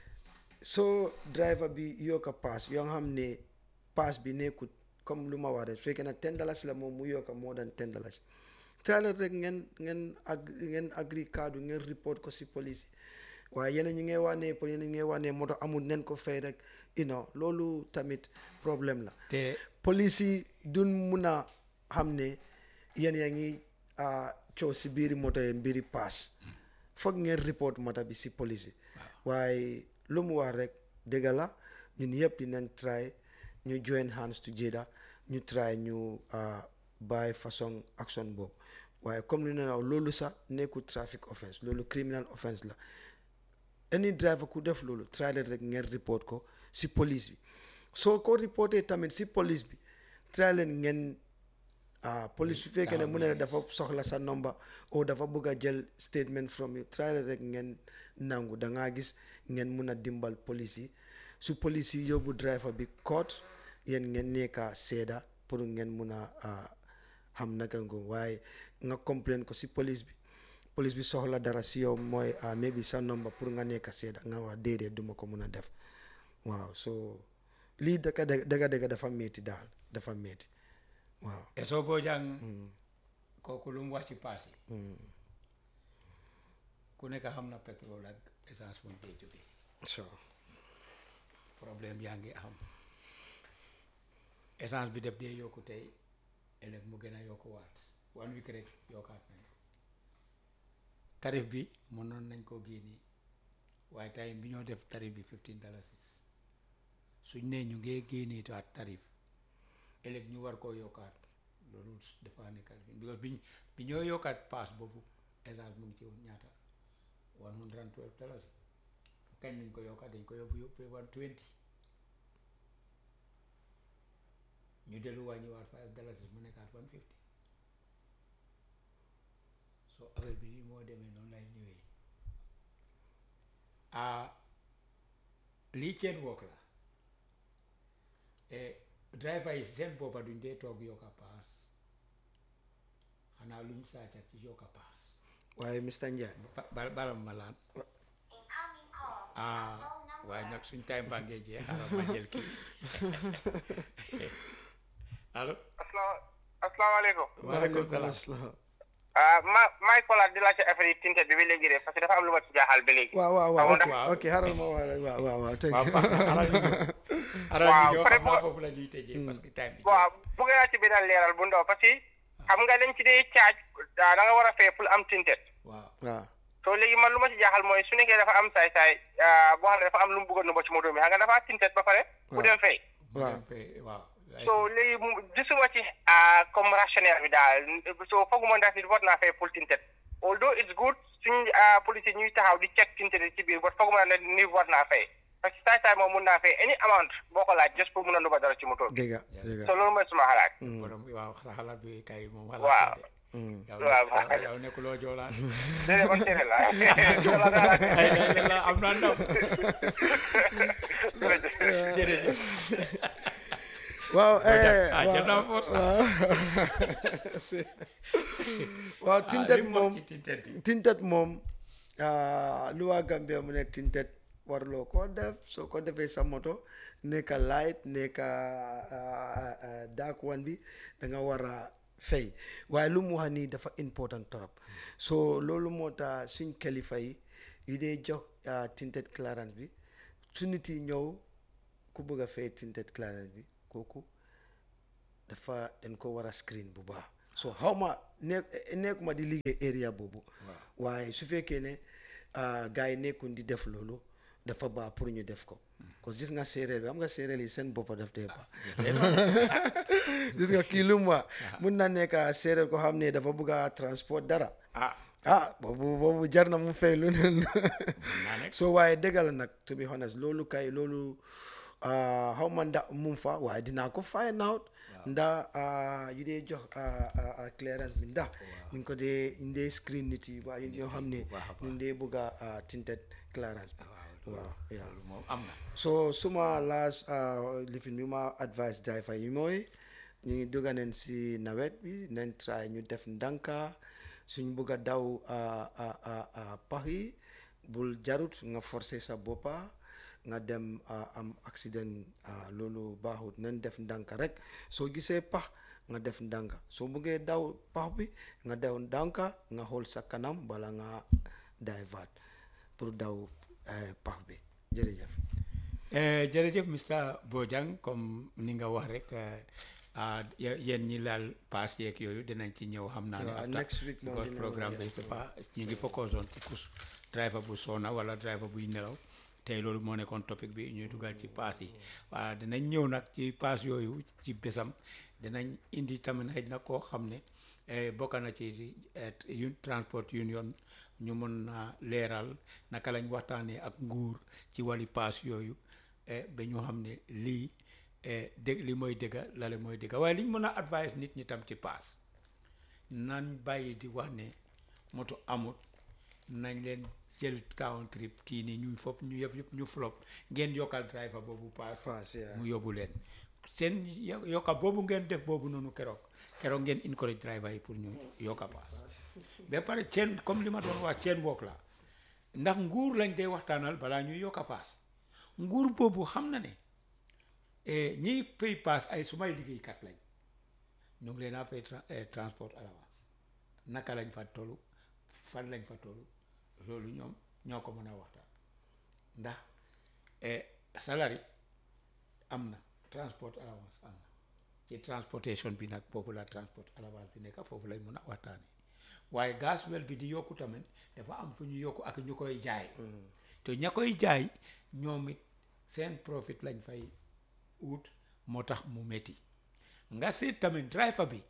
so driver bi yokka pass yoo nga xam ne pass bi nekkut comme lu ma wax rek su fekkee nag ten dollars la moom mu yokka more than ten dollars trailer rek ngeen ngeen ag ngeen agri kaddu ngeen report ko si police yi waaye yeneen ñu ngay wax ne pour yeneen ñu ngay wax ne moto amul nen ko fay rek you know loolu tamit problème la te police yi duñ mun a xam ne yéen yaa ngi ah, coow si biiri moto yi mbiri paas foog ngeen report moto bi si police bi waaye lu mu wax rek dëgg la ñun yëpp dinañ try ñu join hands together ñu try ñu ah, bàyyi façon action boobu waaye comme lu ne la loolu sax nekkul traffic offense loolu criminal offense la any driver ku def loolu try leen rek ngeen report ko si police bi soo ko reporté tamit si police bi try leen ngeen ah police su fekkee ne mu ne la dafa soxla sa number o dafa bëgg a jël statement from you try leen rek ngeen nangu da ngaa gis ngeen mun a dimbal police yi su police yi yóbbu driver bi court yéen ngeen nekka seeda pour ngeen mun a ah, xam naka nga ko waaye nga complain ko si police bi police bi soxla dara si yow mooy ah maybe sa number pour nga nekk seeda nga wax déedéet duma ko mun a def waaw so lii dëgga dëgga dëgga dafa métti daal dafa métti waaw e soo boo jàng kooku lu mu wax ci paas yi ku nekk xam na pétrole ak essence fu mu dee jógee so problème yaa ngi am essence bi def dee yokku tey ëllëg mu gën a yokku waat one week rek yokkaat nañ ko tarif bi mënoon nañ koo génne waaye tey bi ñoo def tarif bi fifteen dalasis suñ ne ñu ngee génnee taat tarif ëllëg ñu war koo yokkaat loolu dafa nekkat fi because biñ bi ñoo yokkaat paas boobu essence mu ngi ci woon ñaata one hundred and twelve dalasi kañ lañ ko yokkaat dañ ko yóbbu yóbbu one twenty ñu dellu wàññiwaat five dalasis mu nekkaat one fifty so affaire bi ni moo demee noonu lay ñëwee ah lii chain work la et driver yi seen boppa duñ dee toog yokka paas xanaa luñ saaca ci yokka paas waaye Mr Njie ba- ba- balam ma laan Incoming call. ah waaye nag suñ time baa ngee jeex xaaral ma jël kii allo asalaamaaleykum waaleykum salaam asalaam ah ma maay xoolaat di laajte affaire yi tintet bi ba léegi de parce que dafa am lu ma ci jaaxal ba léegi waaw waaw waaw Amoon ok na- ok xaaral ma wax rek waaw waaw waaw thank waaw you. baax na xaaral ñu ñëw xaaral Waaw, ñu ñëw pare xam naa bu- foofu la ñuy tëjee parce que time bi waaw bëgg naa ci benn leeral bu ndaw parce que xam nga dañ ci dee caaj da nga war a fay pour am tintet waaw waaw so léegi man lu ma ci jaaxal mooy su nekkee dafa am saay-saay ah, boo xam ne dafa am lu mu bëggoon ba ci moto mi xam nga dafa tintet ba pare bu Waaw. dem fay bu waaw. dem fee waaw so léegi mu gisuma ci ah, comme rationnaire bi daal so fooguma ndax nit war naa fay pour tintet although it's good suñ ah, police yi ñuy taxaw di check tintet yi ci biir but fooguma ne nit war naa fay parce que saay-saay moom mun naa fay any amount boo ko laaj just pour mun a nuba dara ci moto bi dëgga dëgga so loolu mooy suma xalaat borom waaw xalaat bi kay moom Waaw. xalaat de Mm. yow Waaw, yow- waaw. yow nekkuloo joolaan déedéet man séeréer la ay la la am naa ndaw jërëjëf waaw eh, ah jël naa waaw force waaw Si. waaw tintet moom ci tintet bi tintet moom ah, lu waa Gambia mu ne tintet warloo koo def soo ko defee sa moto nekka light nekka ah, ah, dark one bi da nga war a fay waaye lu mu wax nii dafa important trop so loolu moo tax suñ kilifa yi yu dee jox ah, tinted clearance bi su nit yi ñëw ku bëgg a fay tinted clearance bi kooku dafa dañ ko war a screen bu baax so xaw ma nekk nekkuma di liggéey area boobu waaye su fekkee ne ah, gars yi nekkuñ di def loolu dafa baax pour ñu def ko parce que gis nga séeréer bi xam nga séeréer yi seen boppa daf dee baax gis nga kii lu mu wax mun na nekk séeréer ko xam ne dafa bëgg a transport dara ah ah boobu boobu jar na mu fay lu ne naa nekk so waaye dëgg la nag to be honest loolu kay loolu ah, xaw ma ndax mu fa waaye dinaa ko find out ndax ah, yu dee jox ah, ah, ah, clearance bi ndax ñu ngi ko dee ñu dee screen nit yi waaye ñoo xam ne ñu ngi dee bëgg a ah, tinted clearance bi waaw yeah. loolu moom am na so suma last lifin bi ma advice driver yi mooy ñu ngi dugga neen si nawet bi nañ try ñu def ndànka suñ bugg a daw ah, ah, ah, ah, pax yi bul jarut nga forcer sa boppa nga dem ah, am accident ah, loolu baaxut nañ def ndànka rek soo gisee pax nga def ndànka soo buggee daw pax bi nga daw ndànka nga xool sa kanam bala nga divert pour daw eh, pax bi jërëjëf Eh, jërëjëf Mr Bojang comme ni nga wax rek eh, ah, ye- yéen ñi laal paas yeeg yooyu dinañ ci ñëw xam naa ne Waaw, after, next week moom because dina programme bi dafa ñu ngi focus on ci kus driver bu sona wala driver buy nelaw tey loolu moo nekkoon topic bi ñuy dugal ci paas yi waaw dinañ ñëw nag ci paas yooyu ci bésam dinañ indi tamit xëj na koo xam ne eh, bokk na ci eh, yu transport union ñu mën na leeral naka lañ waxtaanee ak nguur ci wàlli paas yooyu eh, ba ñu xam ne lii eh, dég li mooy dëgga lale mooy dëgga waaye liñ mën a advice nit ñi tam ci paas nañ bàyyi di wax ne moto amut nañ leen jël town trip kii nii ñuy fop ñu yëpp yëpp ñu flop ngeen yokkal driver boobu paas Paas, yeah. mu yóbbu leen seen yo- yokka boobu ngeen def boobu noonu keroog keroog ngeen encourage driver yi pour ñu yokka paas ba pare chain comme li ma doon wax chain work la ndax nguur lañ dee waxtaanal balaa ñuy yokka paas nguur boobu xam na ne eh, ñiy fay paas ay sumay liggéeykat lañ ñu ngi leen a fay tra- eh, transport à l'avance naka lañ fa tollu fan lañ fa tollu loolu ñoom ñoo ko mën a waxtaan ndax eh, salary am na transport à l'avance am na ci transportation bi nag foofu la transport à l'avance bi nekk foofu lañ mën a waxtaane waaye gasoil bi di yokku tamit dafa am fu ñu yokku ak ñu koy jaay te ña koy jaay ñoom it seen profit lañ fay wut moo tax mu metti nga seet tamit driver bi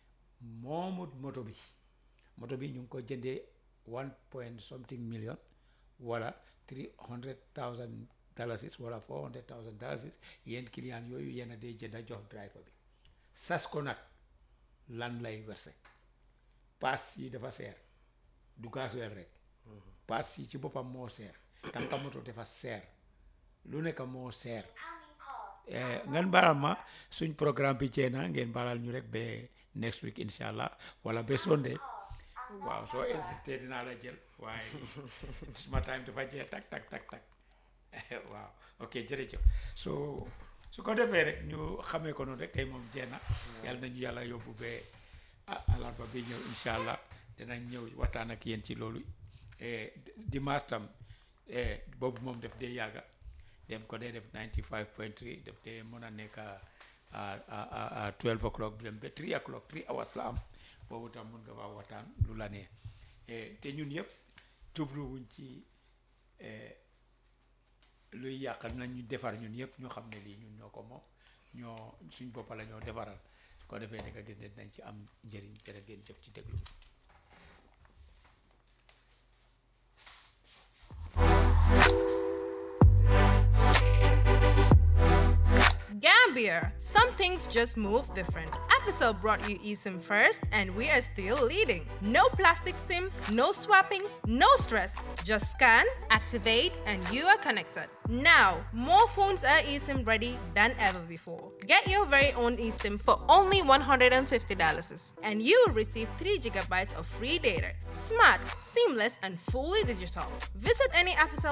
moomut moto bi moto bi ñu ngi ko jëndee one point something million wala three hundred thousand dalasis wala four hundred thousand dalasis yéen client yooyu yéen a dee jënda jox driver bi sas ko nag lan lay verse paas yi dafa seer du gasoil rek paas yi ci boppam moo seer tanka moto dafa seer lu nekk moo seer Eh, ngeen baalal ma suñ programme bi jeex na ngeen baalal ñu rek ba next week incha allah wala ba Sunday waaw soo insisté dinaa la jël waaye suma time dafa jeex tak tak tak tak waaw ok jërëjëf so su ko defee rek ñu xamee ko noonu rek tey moom jeex na yàlla nañu yàlla yóbbu ba ah alarba bi ñëw incha allah dinañ ñëw waxtaan ak yéen ci loolu Eh, dimanche tam eh, boobu moom def dee yàgga dem ko dee def 95 point 3 def dee mën a nekk à à à 12 o'clock dem ba 3 o'clock 3 hours la am boobu tam mun nga faa waxtaan lu la neex Eh, te ñun yëpp jubluwuñ ci eh, luy yàq nañ ñu defar ñun yëpp ñu xam ne lii ñun ñoo ko moom ñoo suñ boppa la ñoo defaral su ko defee ne nga gis ne dinañ ci am njëriñ jërë ngeen jëf ci déglu bi Gambia, some things just move different. Africell brought you eSIM first, and we are still leading. No plastic SIM, no swapping, no stress. Just scan, activate, and you are connected. Now, more phones are eSIM ready than ever before. Get your very own eSIM for only $150, and you will receive 3 gigabytes of free data. Smart, seamless, and fully digital. Visit any Africell